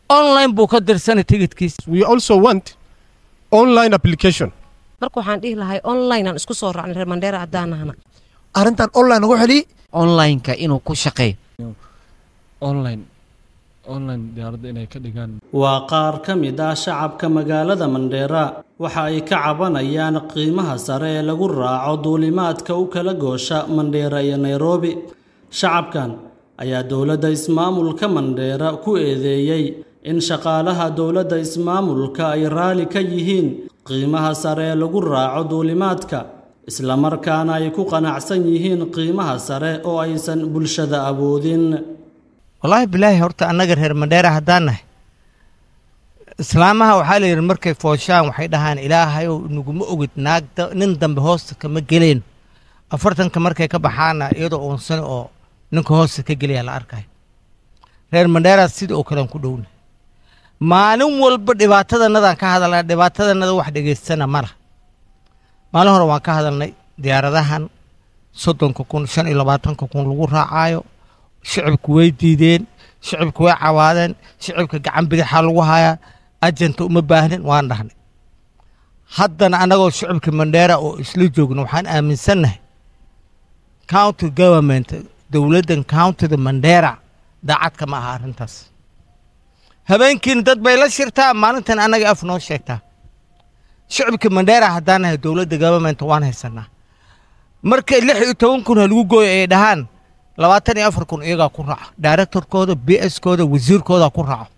online buu ka dirsanay tigidkiisa we also want online application marka waxaan dhihi lahay online aan isku soo raacnay reer mandheera haddaan nahna arrintan online ugu xeli online-ka inuu ku shaqeeyo online online diyaaradda inay ka dhigaan waa qaar ka mid ah shacabka magaalada mandheera waxa ay ka cabanayaan qiimaha sare ee lagu raaco duulimaadka u kala goosha mandheera iyo nairobi shacabkan ayaa dowladda ismaamulka mandheera ku eedeeyey in shaqaalaha dowladda ismaamulka ay raali ka yihiin qiimaha sare ee lagu raaco duulimaadka islamarkaana ay ku qanacsan yihiin qiimaha sare oo aysan bulshada awoodin wallaahi bilaahi horta annaga reer mandheera haddaan nahay islaamaha waxaa la yidhi markay fooshaan waxay dhahaan ilaahayow naguma ogid naagda nin dambe hoosta kama geleen afartanka markay ka baxaana iyadoo uunsan oo ninka hoosta ka gelaya la arkayo reer mandheeraas sida oo kalean ku dhowna maalin walba dhibaatadanadaan ka hadalnaa dhibaatadanada wax dhegaystana mala maalin hore waan ka hadalnay diyaaradahan soddonka kun shan iyo labaatanka kun lagu raacaayo shicibku way diideen shicibku way cawaadeen shicibka gacan bidixaa lagu hayaa ajenta uma baahnin waan dhahnay haddana annagoo shicibka mandheera oo isla joogno waxaan aaminsannahay county government dowladdan countyda mandheera daacad kama aha arrintaas habeenkiina dad bay la shirtaa maalintan annaga af noo sheegtaa shicibka mandheera haddaan nahay dowladda government waan haysanaa marka lix iyo toban kun ha lagu gooyo ay dhahaan labaatan iyo afar kun iyagaa ku raaco directorkooda b s kooda wasiirkooda ku raaco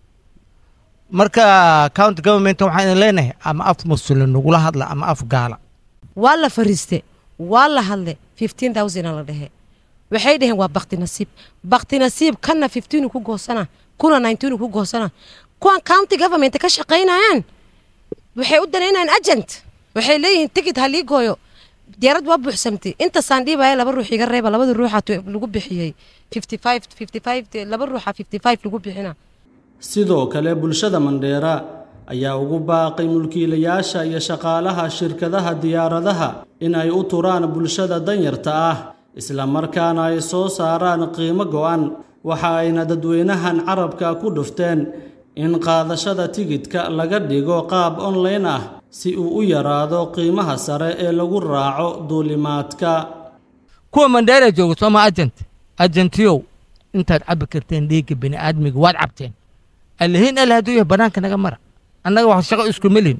marka county government waxaan idin leenahay ama af muslim nagula hadla ama af gaala waa la fariiste waa la hadle fifteen thousand la dhehe waxay dhaheen waa bakti nasiib bakti nasiib kanna fifteen ku goosana kuna nineteen ku goosana kuwan county government ka shaqaynayaan waxay u danaynayaan agent waxay leeyihiin ticket ha lii gooyo diyaarad waa buuxsamtay intasaan dhiibaya laba ruux iga reeba labada ruuxa lagu bixiyey fifty five fifty five laba ruuxa fifty five lagu bixina sidoo kale bulshada mandheera ayaa ugu baaqay mulkiilayaasha iyo shaqaalaha shirkadaha diyaaradaha in ay u turaan bulshada danyarta ah isla markaana ay soo saaraan qiimo go'an waxa ayna dadweynahan carabka ku dhufteen in qaadashada tigidhka laga dhigo qaab online ah si uu u yaraado qiimaha sare ee lagu raaco duulimaadka kuwa mandheera jooga sooma agent agentiyow intaad cabbi karteen dhiigga bini aadmiga waad cabteen allahiin alle hadduu yahay bannaanka naga mara annaga wax shaqo isku melin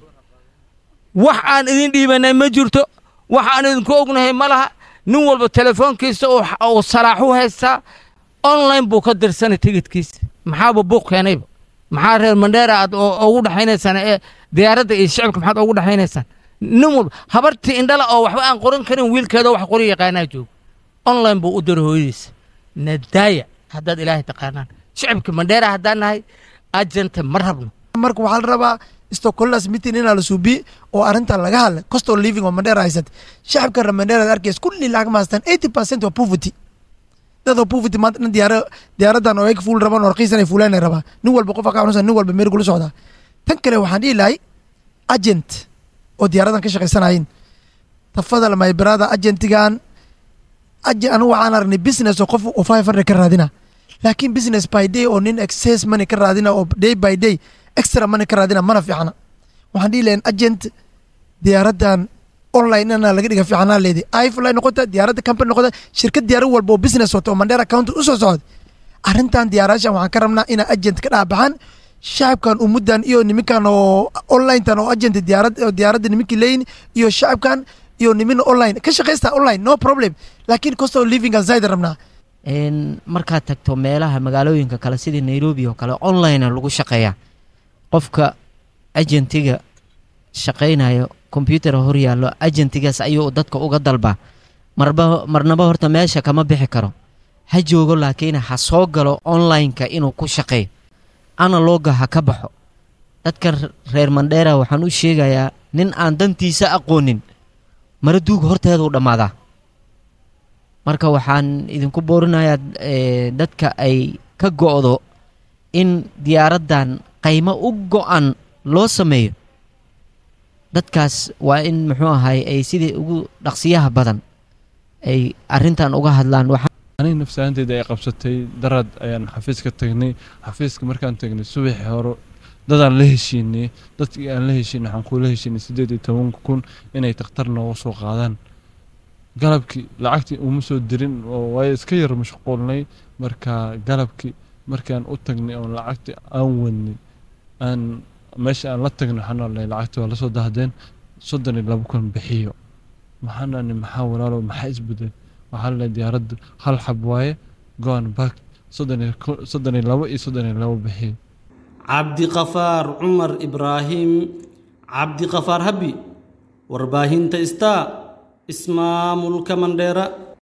wax aan idin dhiibanay ma jirto wax aan idinku ognahay ma laha nin walba telefoonkiisa oo salaaxu haystaa online buu ka dirsanay tigidkiisa maxaaba buuq keenayba maxaa reer mandheera aad ugu dhexaynaysaan ee diyaaradda iyo shicibka maxaad ugu dhexaynaysaan nin walba habartii indhala oo waxba aan qoran karin wiilkeeda wax qori yaqaanaa jooga online buu u dira hooyadiisa nadaaya haddaad ilaahay taqaanaan shicibka mandheera haddaan nahay agente ma rabno marka waxaa la rabaa stocolas meeting inaa la suubiye oo arrintan laga hadlay cost of living oo mandheera haysat shacabka reer mandheera arkays kulli lacag ma haystaan eighty percent waa poverty dadoo poverty maanta dhan diyaara diyaaradan oo ay fuul rabaan oo raqiisan ay fuulaan ay rabaa nin walba qof ka xanuunsan nin walba meel kula socdaa tan kale waxaan dhihi lahay agent oo diyaaradan ka shaqaysanayin tafadal my brother agentigan anu waxaan aragnay business oo qof oo five hundred ka raadina laakiin business by day oo nin excess money ka raadina oo day by day extra money ka raadina mana fiicna waxaan dhihi lahayn agent diyaaradan online ina laga dhiga fiicnaa leedi ifly noqota diyaaradda company noqota shirkad diyaarad walba oo business wata oo mandheera county usoo socda arrintan diyaarashan waxaan ka rabnaa ina agent ka dhaabaxaan shacabkan umuddan iyo niminkan oo onlinetan oo agent diyaarad diyaaradda niminkii leeyin iyo shacabkan iyo nimin online ka shaqaysta online no problem laakiin cost of living aan zaid rabnaa markaad tagto meelaha magaalooyinka kale sidii nairobi oo kale online lagu shaqeeyaa qofka agentiga shaqaynayo combyuter hor yaallo agentigaas ayuu dadka uga dalbaa marba marnaba horta meesha kama bixi karo ha joogo laakiin ha soo galo online-ka inuu ku shaqeeyo analoga ha ka baxo dadka reer mandheera waxaan u sheegayaa nin aan dantiisa aqoonin mara duuga horteeduu dhammaadaa marka waxaan idinku boorinayaa dadka ay ka go'do in diyaaraddan qaymo u go'an loo sameeyo dadkaas waa in muxuu ahay ay sidii ugu dhaqsiyaha badan ay arrintan uga hadlaan aniga nafsahanteeda ay qabsatay daraad ayaan xafiiska tagnay xafiiska markaan tagnay subaxii hore dadaan la heshiinay dadkii aan la heshiinay waxaan kula heshiinay siddeed iyo tobanka kun inay takhtar nooga soo qaadaan galabkii lacagtii uma soo dirin oo waayo iska yar mashquulnay marka galabkii markaan u tagnay oon lacagtii aan wadnay aan meesha aan la tagnay waxaan olnay lacagtii waa lasoo dahdeen soddon iyo laba kun bixiyo maxaan ani maxaa walaalo maxaa isbedel waxaa la diyaaradda hal xab waaye goan back soddon iyo ko- soddon iyo labo iyo soddon iyo labo bixiyo cabdiqafaar cumar ibraahim cabdiqafaar habi warbaahinta star ismaamulka mandheera